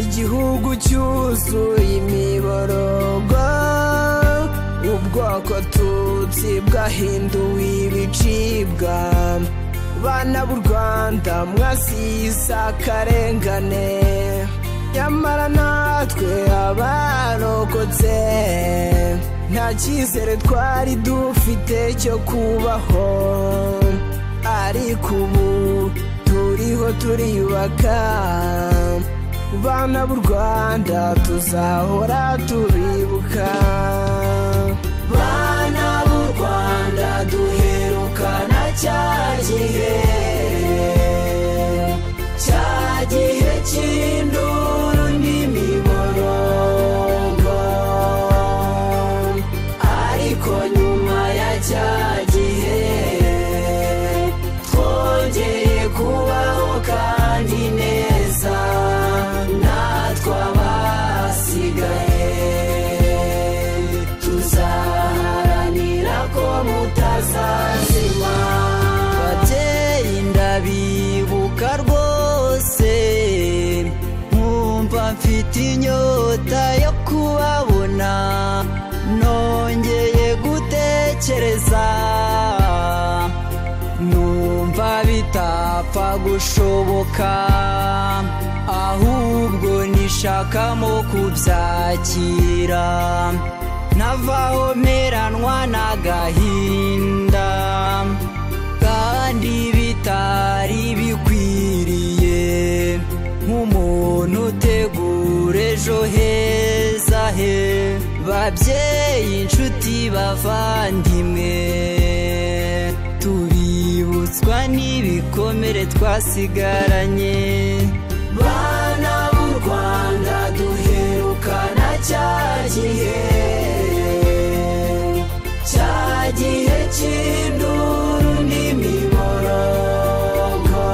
igihugu cyuzuye imiborogo ubwoko tutsi bwahinduwe ibicibwa bana b'u rwanda mwasize akarengane nyamara natwe abarokotse nta cyizere twari dufite cyo kubaho ariko ubu turiho turiyubaka bana b'u rwanda tuzahora turibuka bana b'u rwanda duherukana cya gihe cya gihe cy'induru n'imiborogo ariko nyuma ya cya gihe twongeye kubaho kandi neza natwe abasigaye tuzaharanira ko mutazazima babyeyi ndabibuka rwose nkumva mfite inyota yo kubabona nongeye gutekereza numva bitapfa gushoboka ahubwo nishakamo kubyakira navaho meranwa n'agahinda kandi bitari bikwiriye nk'umuntu utegura ejo heza he babyeyi inshuti bavandimwe tubibutswa n'ibikomere twasigaranye bana b'u rwanda duherukana cya gihe cya gihe cy'induru n'imiborogo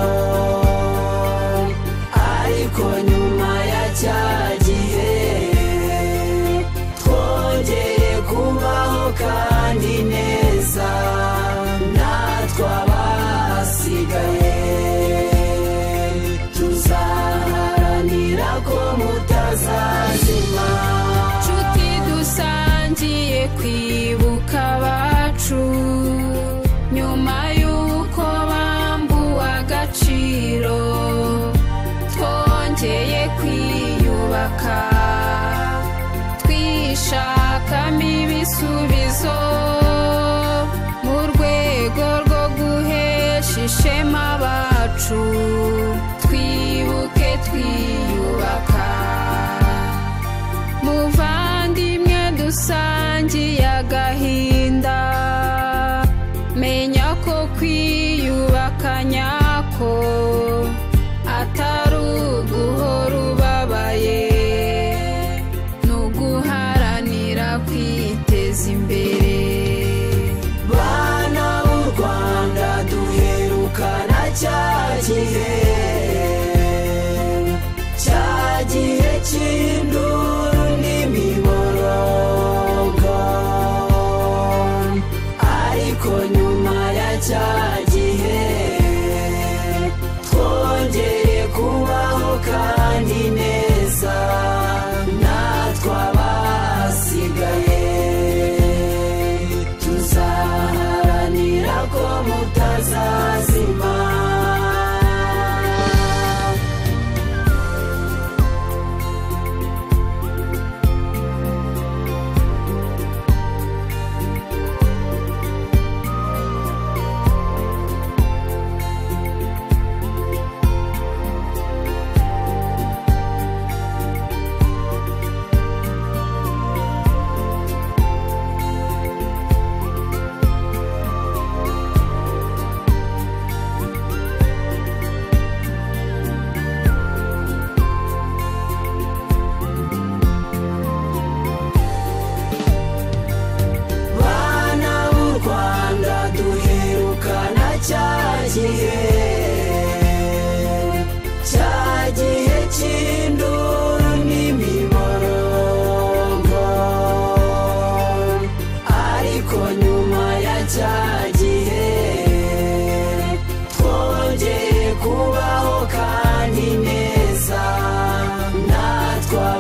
ariko nyuma ya cya gihe twongeye kubaho kandi neza natwe abasigaye tuzaharanira ko mutazazima nshuti dusangiye kwibuka abacu nyuma y'uko bambuwe agaciro twongeye kwiyubaka twishakamo ibisubizo mu rwego rwo guhesha ishema abacu twibuke twiyubaka muvandimwe dusangiye agahinda menya ko kwiyubaka nyako atari uguhora ubabaye ni uguharanira kwiteza imbere bana b'u rwanda duherukana cya gihe cya gihe cy'induru n'imiborogo ariko nyuma ya cya gihe twongeye kubaho kandi neza natwe abasigaye tuzaharanira ko mutazazima bana b'u rwanda duherukana cya gihe cya gihe cy'induru n'imiborogo ariko nyuma ya cya gihe twongeye kubaho kandi neza natwe twa